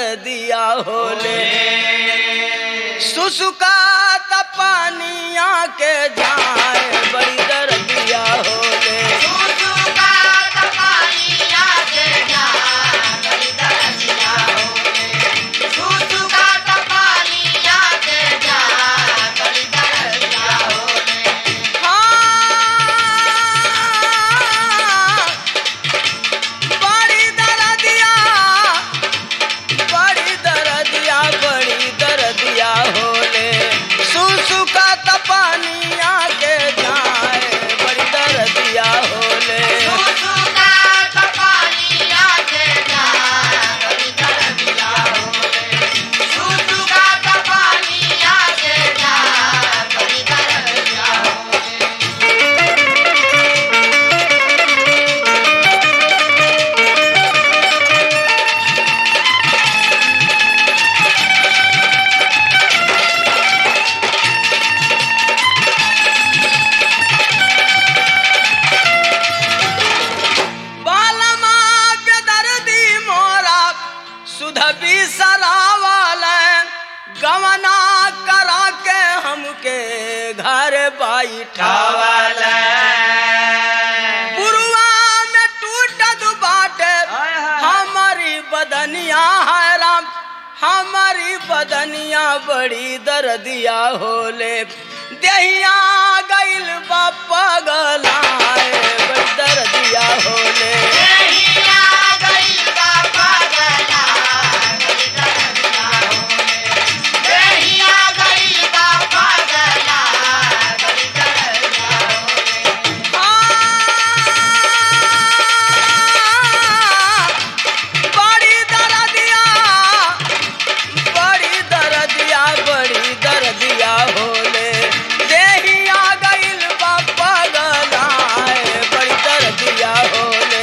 दर्दिया होले सुसुकात पानिया के जाए बड़ी दर्दिया होले हाँ, बड़ी दर्दिया बड़ी दर्दिया बड़ी दर्दिया होले सुसुकात पानिया के जाए बड़ी दर्दिया होले बालमा पे दर्दी मोरा सुधबी सरावाल गवना करा के हमके घर बैठावल पुरुआ में टूटत बाटे हाय, हाय। हमारी बदनिया है राम हमारी बदनिया बड़ी दर्दिया होले देहिया गइल बा पगलाए बड़ी दर्दिया होले बड़ी दर्दिया बड़ी दर्दिया बड़ी दर्दिया होले देहिया गइल बा पगलाए बड़ी दर्दिया होले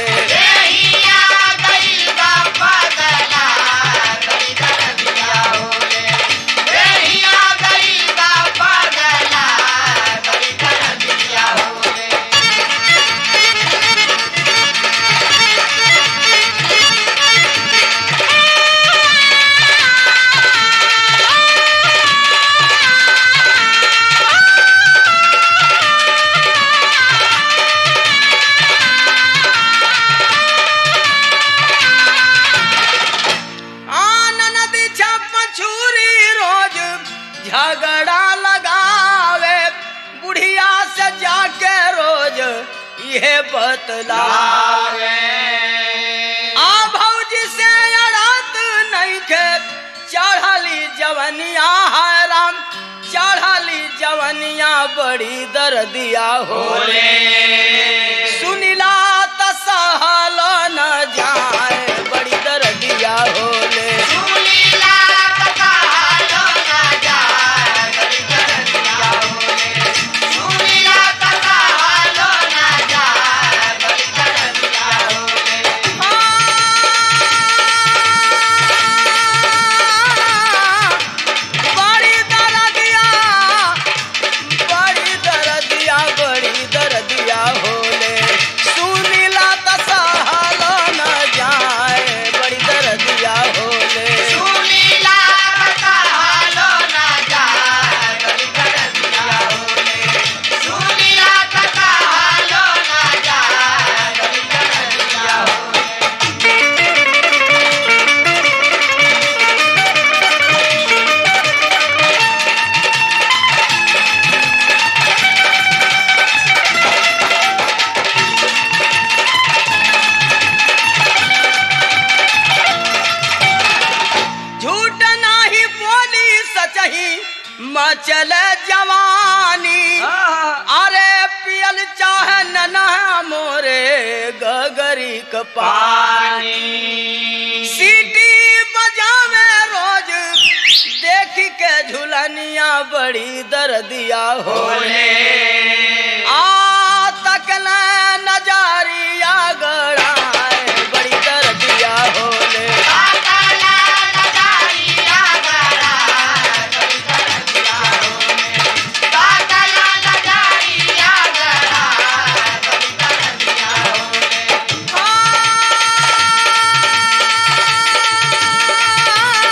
आनंद छपछूरी रोज झगड़ा लगावे बुढ़िया से जाके रोज ये बतलावे आ भौजी से अड़त नहीं के चढ़ली जवनिया है राम चढ़ली जवनिया बड़ी दर्दिया होले सुनिला त सहल न जाए बड़ी दर्दिया होले बड़ी दर्दिया बड़ी दर्दिया बड़ी दर्दिया होले सुनिला त सहल न जाए बड़ी दर्दिया होले झूठ नाही बोली सचही मचल जवानी अरे पियल चाहे नना मोरे गगरी क पानी सीटी बजावे रोज देख के झुलनिया बड़ी दर्दिया होले आ तकल नजारिया गड़ाए बड़ी दर्दिया होले आ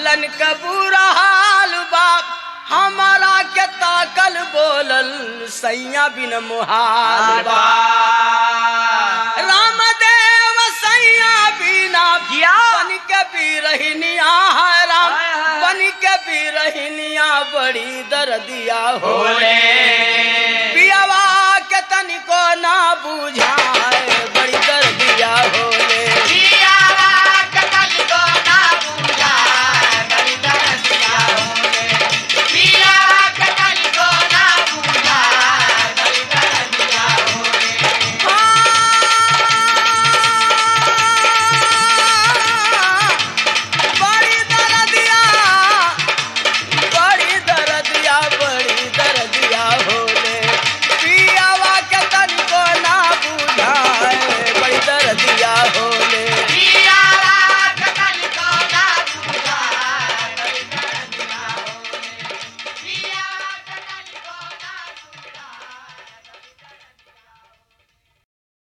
लन का बुरा हाल बाप हमारा के ताकल बोलल सैया बिन मुहाल बा रामदेव सैया बिना जिया। बन के बिरहिनिया है राम हाय, हाय। बन के बिरहिनिया बड़ी दर्दिया होले होले